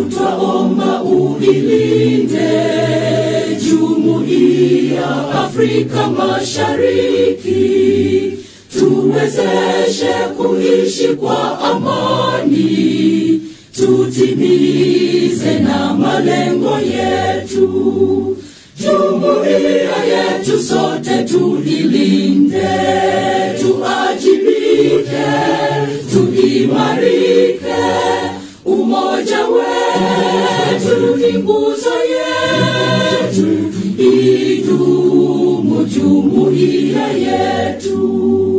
twaomba uilinde jumuiya Afrika Mashariki, tuwezeshe kuishi kwa amani, tutimize na malengo yetu. Jumuiya yetu sote tuilinde, tuajibike, tuimarike. Umoja wetu ni nguzo yetu, idumu jumuiya yetu.